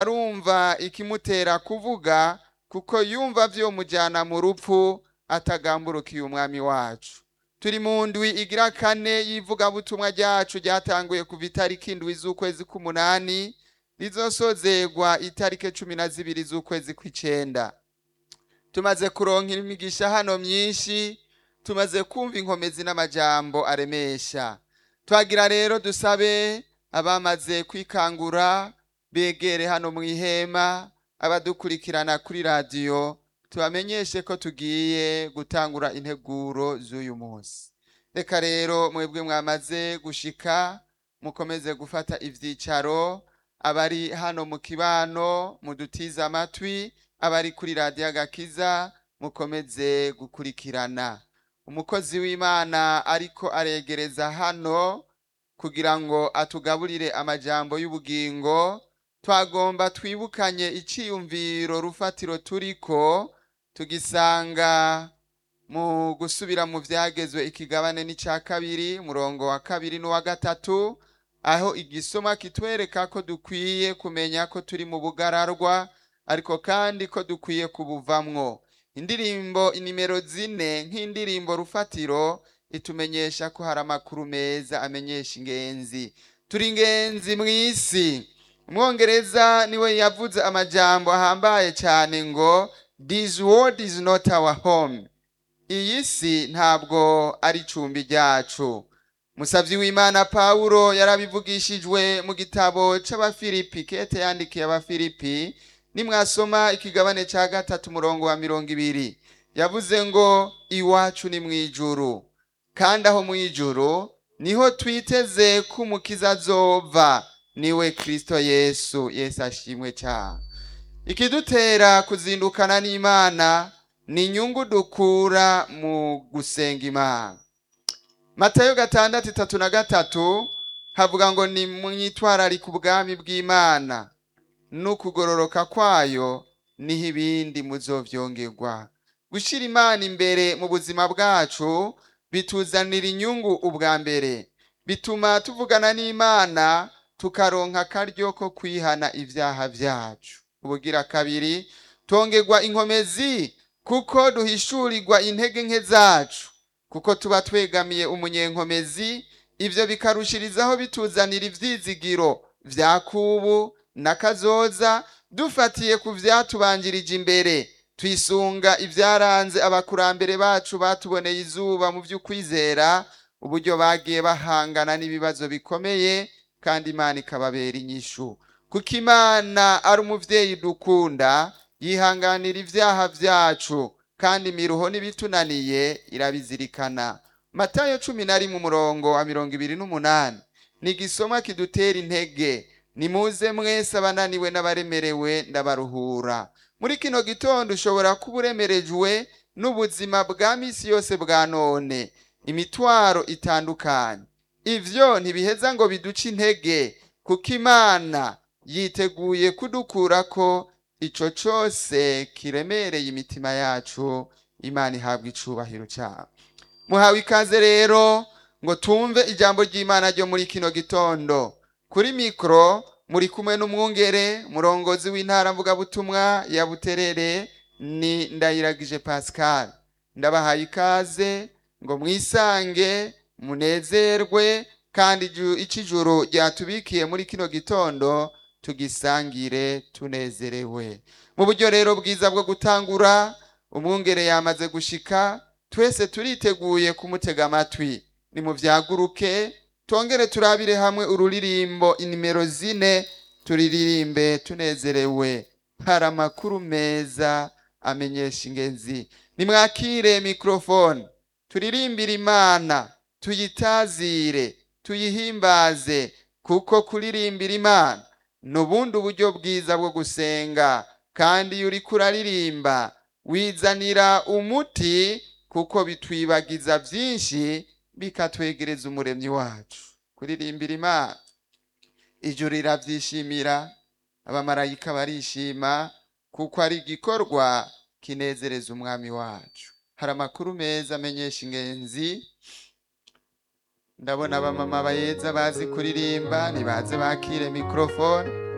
arumva ikimutera kuvuga kuko yumva vyomujana mu rupfu atagamburukiye umwami wacu turi mu ndwi igira kane y'ivugabutumwa ryacu ryatanguye kuva itariki indwi z'ukwezi k'umunani rizosozegwa itariki cumi na zibiri z'ukwezi kw'icenda tumaze kuronka imigisha hano myinshi tumaze kumva inkomezi n'amajambo aremesha twagira rero dusabe abamaze kwikangura begere hano mu ihema abadukurikirana kuri radiyo tubamenyeshe ko tugiye gutangura integuro z'uyu munsi reka rero mwebwe mwamaze gushika mukomeze gufata ivyicaro abari hano mu kibano mudutize amatwi abari kuri radiyo agakiza mukomeze gukurikirana umukozi w'imana ariko aregereza hano kugira ngo atugaburire amajambo y'ubugingo twagomba twibukanye iciyumviro rufatiro turiko tugisanga mu gusubira mu vyagezwe ikigabane n'ica kabiri umurongo wa kabiri n'uwa gatatu aho igisoma kitwereka ko dukwiye kumenya ko turi mu bugararwa ariko kandi ko dukwiye kubuvamwo indirimbo inimero zine nk'indirimbo rufatiro itumenyesha ko hari amakuru meza amenyesha ingenzi turi ingenzi mw'isi umwongereza niwe yavuze amajambo ahambaye cyane ngo this world is not our home iyi si ntabwo ari icumbi ryacu musavyi w'imana pawulo yarabivugishijwe mu gitabo c'abafilipi kete yandikiye abafilipi nimwasoma ikigabane ca gatatu umurongo wa mirongo ibiri yavuze ngo iwacu ni mw'ijuru kandi aho mw'ijuru niho twiteze ko umukiza azova niwe kristo yesu yesu ashimwe cyane ikidutera kuzindukana n'imana ni inyungu dukura mu gusenga imana matayo gatandatu itatu na gatatu havuga ngo ni mwitwararika ubwami bw'imana n'ukugororoka kwayo niho ibindi muzovyongerwa gushira imana imbere mu buzima bwacu bituzanira inyungu ubwa mbere bituma tuvugana n'imana tukaronka akaryo ko kwihana ivyaha vyacu ubugira kabiri tongerwa inkomezi kuko duhishurirwa intege nke zacu kuko tuba twegamiye umunyenkomezi ivyo bikarushirizaho bituzanira ivyizigiro vya kubu na kazoza dufatiye ku vyatubanjirije imbere twisunga ivyaranze abakurambere bacu batuboneye izuba mu vy'ukwizera uburyo bagiye bahangana n'ibibazo bikomeye kandi imana ikababera inyishu kuko imana ari umuvyeyi dukunda yihanganira ivyaha vyacu kandi imiruho n'ibitunaniye irabizirikana matayo cumi na rimwe umurongo wa mirongo ibiri n'umunani ni igisoma kidutera intege nimuze mwese abananiwe n'abaremerewe ndabaruhura muri kino gitondo ushobora kuba uremerejwe n'ubuzima bwa misi yose bwa none imitwaro itandukanye ivyo ntibiheza ngo biduce intege kuko imana yiteguye kudukurako ico cose kiremereye imitima yacu imana ihabwa icubahiro cyabo muhawe ikaze rero ngo tumve ijambo ry'imana ryo muri kino gitondo kuri mikoro muri kumwe n'umwungere murongozi w'intara mvugabutumwa ya buterere ni ndayiragije pascal ndabahaye ikaze ngo mwisange munezerwe kandi ic'ijuru ryatubikiye muri kino gitondo tugisangire tunezerewe mu buryo rero bwiza bwo gutangura umwungere yamaze gushika twese turiteguye kumutega amatwi nimuvyaguruke tongere turabire hamwe ururirimbo inimero zine turiririmbe tunezerewe hari amakuru meza amenyesha ingenzi nimwakire mikrofone turirimbire imana tuyitazire tuyihimbaze kuko kuririmbira imana ni ubundi uburyo bwiza bwo gusenga kandi iyo uriko uraririmba wizanira umuti kuko bitwibagiza byinshi bikatwegereza umuremyi wacu kuririmbira imana ijuru rirabyishimira abamarayika barishima kuko ari igikorwa kinezereza umwami wacu hari amakuru meza amenyesha ingenzi ndabona abamama bayeza bazi kuririmba nibaze bakire mikrofone